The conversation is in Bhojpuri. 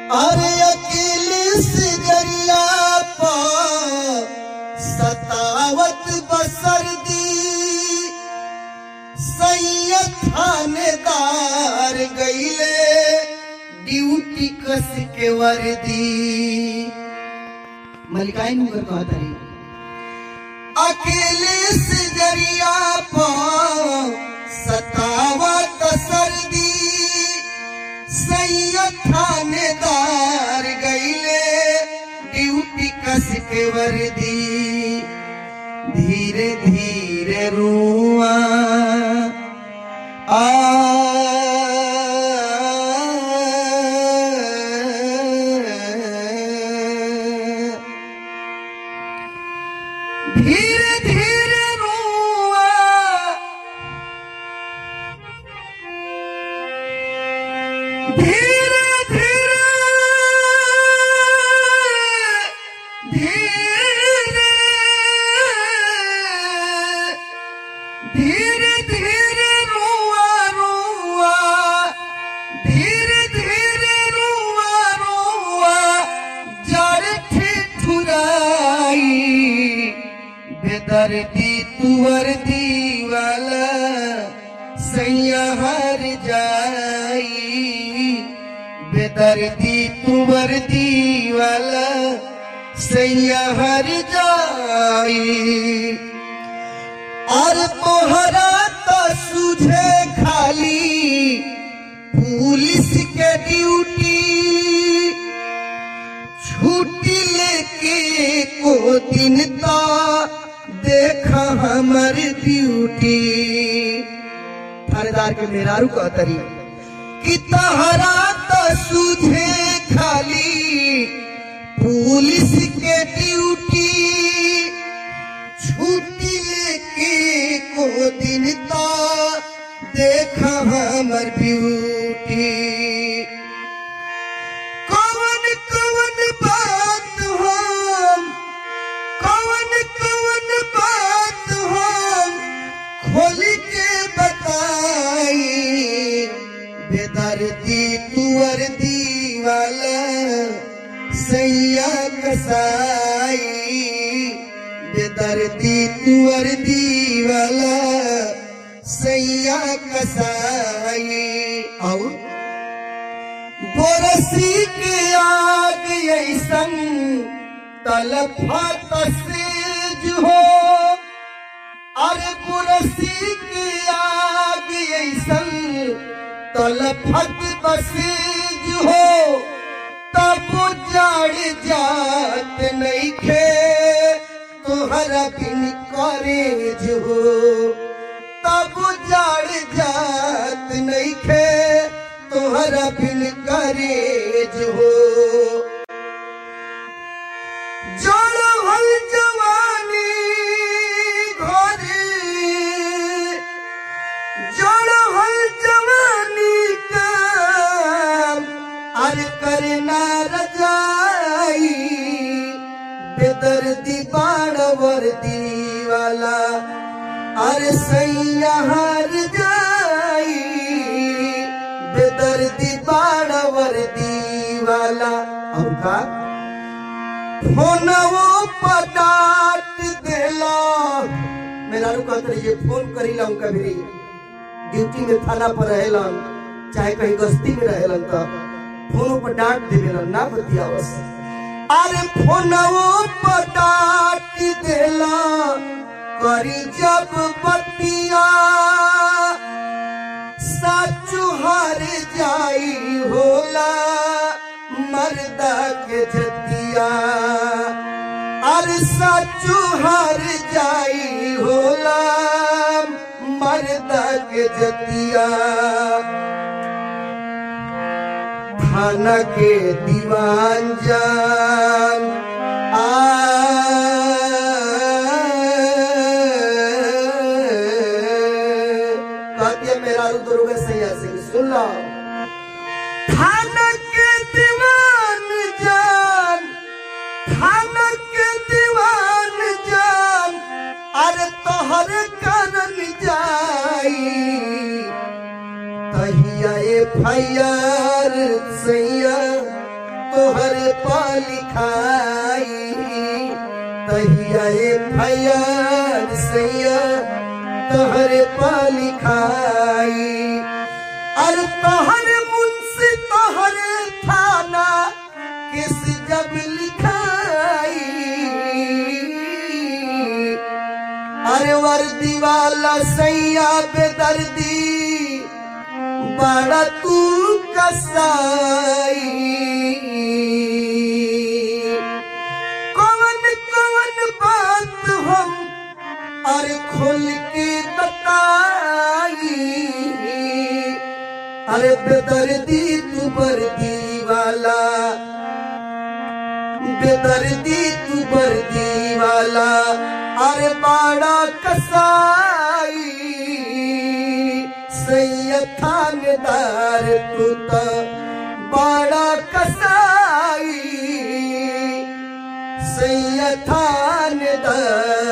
अरे अकेले से जरिया पा सतावत बसर दी सैयद थानेदार गईले ड्यूटी कस के वर्दी मलिकाई मुगर कहत रही अकेले से जरिया पा सतावत सर्दी सैयद थानेदार गईले ड्यूटी कस के वर्दी धीरे धीरे रुआ आ धीरे धीरे रुआ धीरे धीरे धीरे धीरे धीरे रुआ रुआ धीरे धीरे रुआ रुआ जड़ ठिठुराई बेदर्दी तुवर दीवाला सैया हर जाई बेदर्दी तुवर दीवाला सैया हर जाई और तोहरा तो सुझे खाली पुलिस के ड्यूटी छुट्टी लेके को दिन तो देखा हमर ड्यूटी थानेदार के मेहरारू का तरी कि तहरा तो सुझे खाली पुलिस के ड्यूटी छुट्टी लेके को दिन तो देखा हमर ब्यूटी कवन कवन बात हम कवन कवन बात हम खोल के बताई बेदर्दी तुअर दीवाला सैया कसाई बेदर्दी तुअर दीवाला सैया कसाई और बोरसी के आग ऐसन तलफत सेज हो अरे बोरसी के आग ऐसन तलफत बसेज हो तब जड़ जात नहीं खे तुहरा बिन करेज हो तब जड़ जात नहीं खे तुहरा बिन करेज हो जोड़ो हल जवानी घरे जोड़ो हल जवानी का अर करना रजाई बेदर्दी बाण वर्दी वाला अरे सैया हार जाई बेदर्दी बाण वर्दी वाला अब का फोनवो पटाट देला मेरा रुका ये फोन करीला उनका भी ड्यूटी में थाना पर रहेलन चाहे कहीं गस्ती में रहेलन तो फोनों पर डांट देवेलन ना बतियावस अरे फोनवो पटाट देला करी जब बतिया साचु हार जाई होला मर्दा के जतिया अरे साचु हार जाई होला मर्दा के जतिया थाना के दीवान जान आ कहती है मेरा रुद्र सैया सिंह सुन लो थाना के दीवान जान थाना के दीवान जान अरे तोहर करन जाई तहिया एफ आई आर सैया तोहर पालिखाई तहिया फैयार सैया तोहर पालिखाई अरे तोहर मुंशी तोहर थाना किस जब लिखाई अरे वर्दी वाला सैया बेदर्दी बड़ा तू कसाई कौन कौन बात हम अरे खोल के बताई अरे बेदर्दी तू बर्दी वाला बेदर्दी तू बर्दी वाला अरे बाड़ा कसाई सैयद थानेदार तू तो बाड़ा कसाई सैयद थानेदार